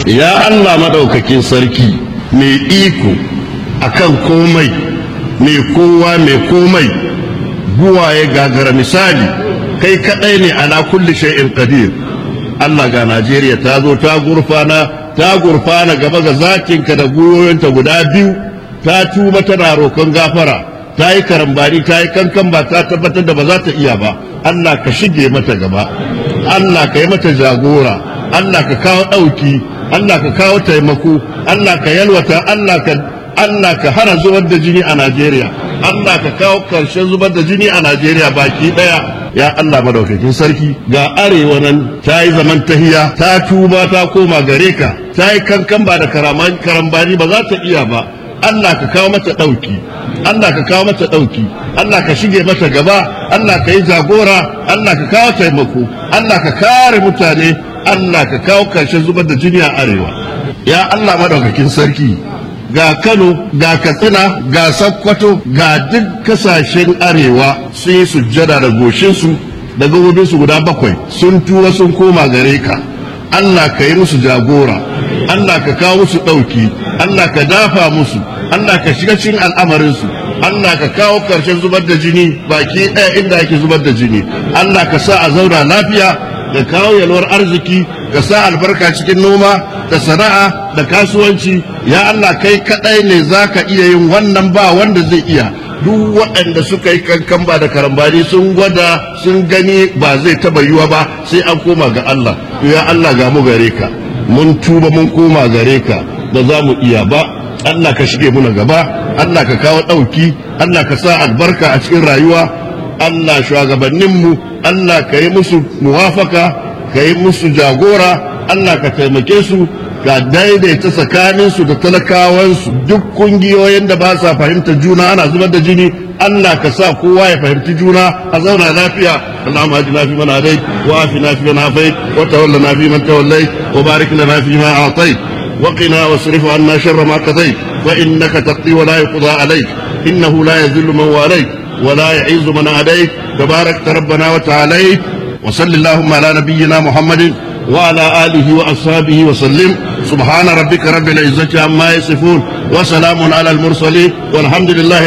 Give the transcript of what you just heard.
ya Allah madaukakin sarki mai iko akan komai mai kowa mai komai buwaye gagara misali kai kadai ne ala kulli shay'in qadir Allah ga Najeriya ta zo ta gurfana ta gurfana gaba ga zakinka da guyoyinta guda biyu ta tuba tana roƙon gafara ta yi karambani ta yi kankan ba ta tabbatar da ba za ta iya ba Allah ka shige mata gaba Allah ka yi mata jagora Allah ka kawo ɗauki Allah ka kawo taimako Allah ka yalwata Allah ka Allah ka hana zubar da jini a Najeriya Allah ka kawo karshen zubar da jini a Najeriya baki ɗaya ya Allah madaukakin sarki ga arewa nan ta yi zaman tahiya ta tuba ta koma gare ka ta yi kankan ba da karambani ba za ta iya ba Allah ka kawo mata ɗauki Allah ka kawo mata ɗauki Allah ka shige mata gaba Allah ka yi jagora Allah ka kawo taimako Allah ka kare mutane Allah ka kawo karshen zubar da jini a arewa ya Allah madaukakin sarki ga Kano ga Katsina ga Sokoto ga duk kasashen arewa sun yi sujjada da goshinsu da gabobinsu guda bakwai sun tura sun koma gare ka Allah ka yi musu jagora Allah ka kawo musu ɗauki Allah ka dafa musu Allah ka shiga cikin al'amarinsu Allah ka kawo ƙarshen zubar da jini baki ɗaya inda ake zubar da jini Allah ka sa a zauna lafiya da kawo yalwar arziki ka sa albarka cikin noma da sana'a da kasuwanci ya Allah kai kaɗai ne za ka iya yin wannan ba wanda zai iya duk waɗanda suka yi kankan ba da karambani sun gwada sun gani ba zai taɓa yiwa ba sai an koma ga Allah ya Allah ga mu gare ka mun tuba mun koma gare ka ba za mu iya ba Allah ka shige muna gaba Allah ka kawo ɗauki Allah ka sa albarka a cikin rayuwa Allah shugabanninmu Allah ka yi musu muwafaka ka yi musu jagora Allah ka taimake su ka daidaita tsakaninsu da talakawansu duk kungiyoyin da ba sa fahimta juna ana zubar da jini Allah ka sa kowa ya fahimci juna a zauna lafiya اللهم اهدنا فيمن هديت وعافنا فيمن عافيت وتولنا فيمن توليت وبارك لنا فيما اعطيت وقنا واصرف عنا شر ما قضيت فانك تقضي ولا يقضى عليك انه لا يذل من واليت ولا يعز من عاديت تبارك ربنا وتعاليت وصل اللهم على نبينا محمد وعلى آله وأصحابه وسلم سبحان ربك رب العزة عما يصفون وسلام على المرسلين والحمد لله